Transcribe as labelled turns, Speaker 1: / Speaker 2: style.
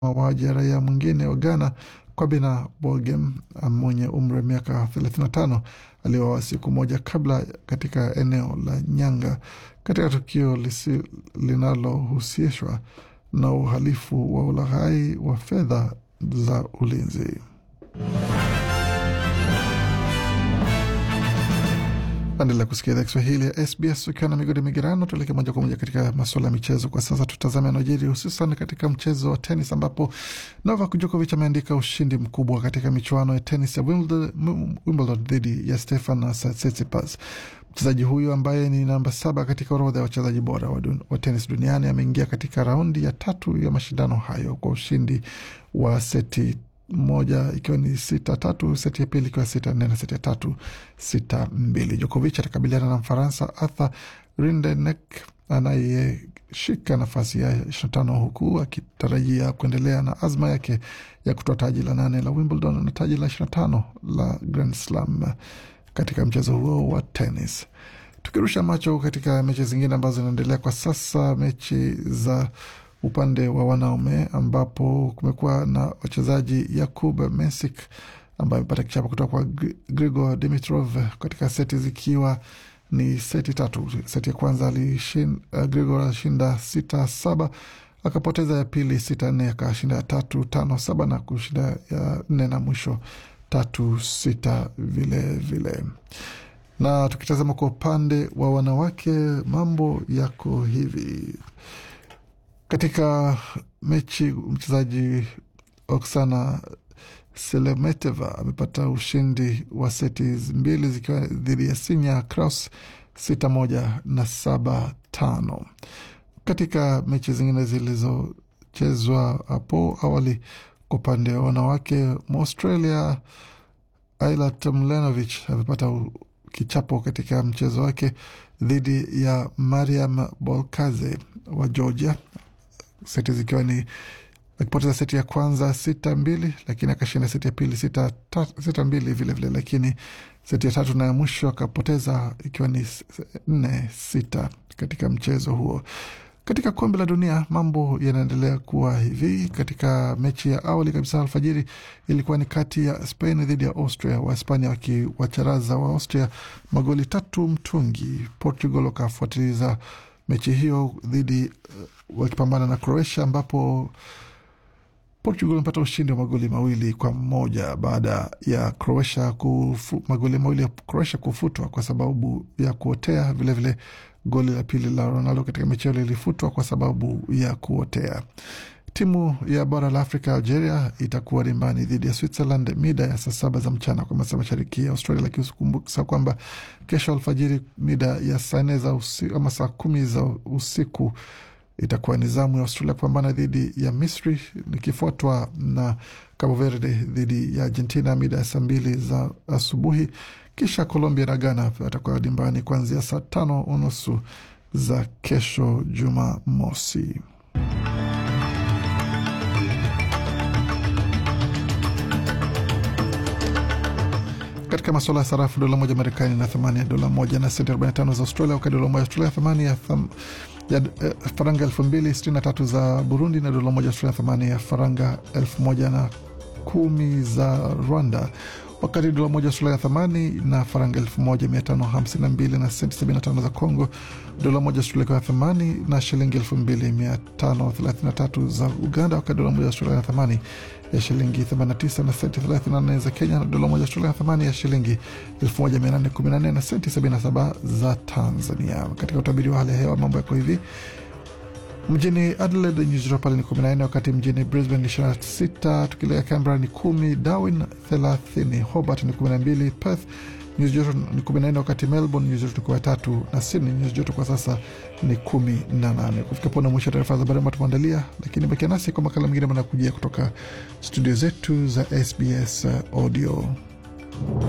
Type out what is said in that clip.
Speaker 1: mauaji ya raia mwingine wa Ghana Kwabena Bogem mwenye umri wa miaka 35 aliuawa siku moja kabla katika eneo la Nyanga katika tukio linalohusishwa na uhalifu wa ulaghai wa fedha za ulinzi. Endelea kusikia idhaa Kiswahili ya SBS ukiwa na migodi migerano. Tuelekee moja kwa moja katika masuala ya michezo kwa sasa. Tutazame yanayojiri hususan katika mchezo wa tenis, ambapo Novak Djokovic ameandika ushindi mkubwa katika michuano ya tenis ya Wimbledon dhidi ya Stefan Tsitsipas. Mchezaji huyu ambaye ni namba saba katika orodha ya wachezaji bora wa, wa tenis duniani ameingia katika raundi ya tatu ya mashindano hayo kwa ushindi wa seti moja ikiwa ni sita tatu, seti ya pili ikiwa sita nne na seti ya tatu sita mbili. Djokovic atakabiliana na Mfaransa Arthur Rindenek anayeshika nafasi ya ishirini na tano huku akitarajia kuendelea na azma yake ya kutoa taji la nane la Wimbledon na taji la ishirini na tano la Grand Slam katika mchezo huo wa tenis. Tukirusha macho katika mechi zingine ambazo zinaendelea kwa sasa, mechi za upande wa wanaume ambapo kumekuwa na wachezaji Yakub Mensik ambaye amepata kichapo kutoka kwa Grigor Dimitrov katika seti zikiwa ni seti tatu. Seti ya kwanza alishin, uh, Grigor alishinda sita saba akapoteza ya pili sita nne akashinda ya tatu tano saba na kushinda ya nne na mwisho tatu sita vile vile. Na tukitazama kwa upande wa wanawake mambo yako hivi katika mechi mchezaji Oksana Selemeteva amepata ushindi wa seti mbili zikiwa dhidi ya Sinya Kraus sita moja na saba tano. Katika mechi zingine zilizochezwa hapo awali kwa upande wa wanawake, Mwaustralia Ayla Tomljanovic amepata kichapo katika mchezo wake dhidi ya Mariam Bolkaze wa Georgia seti zikiwa ni akipoteza seti ya kwanza sita mbili, lakini akashinda seti ya pili sita, ta, sita mbili vilevile vile, lakini seti ya tatu na ya mwisho akapoteza ikiwa ni nne sita katika mchezo huo. Katika kombe la dunia mambo yanaendelea kuwa hivi. Katika mechi ya awali kabisa alfajiri ilikuwa ni kati ya Spain dhidi ya Austria, Wahispania wakiwacharaza wa Austria magoli tatu mtungi. Portugal wakafuatiliza mechi hiyo dhidi uh, wakipambana na Croatia ambapo Portugal imepata ushindi wa magoli mawili kwa moja baada ya Croatia kufu, magoli mawili ya Croatia kufutwa kwa sababu ya kuotea. Vilevile vile, goli la pili la Ronaldo katika mechi hiyo lilifutwa kwa sababu ya kuotea. Timu ya bara la Afrika Algeria itakuwa dimbani dhidi ya Switzerland mida ya saa saba za mchana kwa masaa mashariki ya Australia, lakini usikumbuka kwamba kesho alfajiri mida ya saa nne za usiku ama saa kumi za usiku itakuwa ni zamu ya Australia kupambana dhidi ya Misri nikifuatwa na Cabo Verde dhidi ya Argentina mida ya saa mbili za asubuhi. Kisha Colombia na Ghana atakuwa dimbani kuanzia saa tano unusu za kesho Jumamosi. Katika masuala ya sarafu, dola moja Marekani na thamani ya dola moja na senti 45 za Australia, wakati dola moja Australia thamani ya tham, ya eh, faranga elfu mbili sitini na tatu za Burundi na dola moja Australia thamani ya faranga elfu moja na kumi za Rwanda, wakati dola moja Australia thamani na faranga elfu moja mia tano hamsini na mbili na senti sabini na tano za Congo, dola moja Australia kwa thamani na shilingi elfu mbili mia tano thelathini na tatu za Uganda, wakati dola moja Australia na thamani ya shilingi 89 na senti 34 za Kenya na dola moja Australia na thamani ya shilingi 1814 na senti 77 za Tanzania. Katika utabiri wa hali ya hewa mambo yako hivi: mjini Adelaide nyuzi joto pale ni 14, wakati mjini Brisbane ni 26, tukielekea Canberra ni 10, Darwin 30, Hobart ni 12, Perth nyuzi joto ni 14, wakati Melbourne nyuzi joto ni 13 na Sydney nyuzi joto kwa sasa ni 18. Kufika pona mwisho wa taarifa za habari ambayo tumeandalia, lakini bakia nasi kwa makala mengine manakujia kutoka studio zetu za SBS Audio.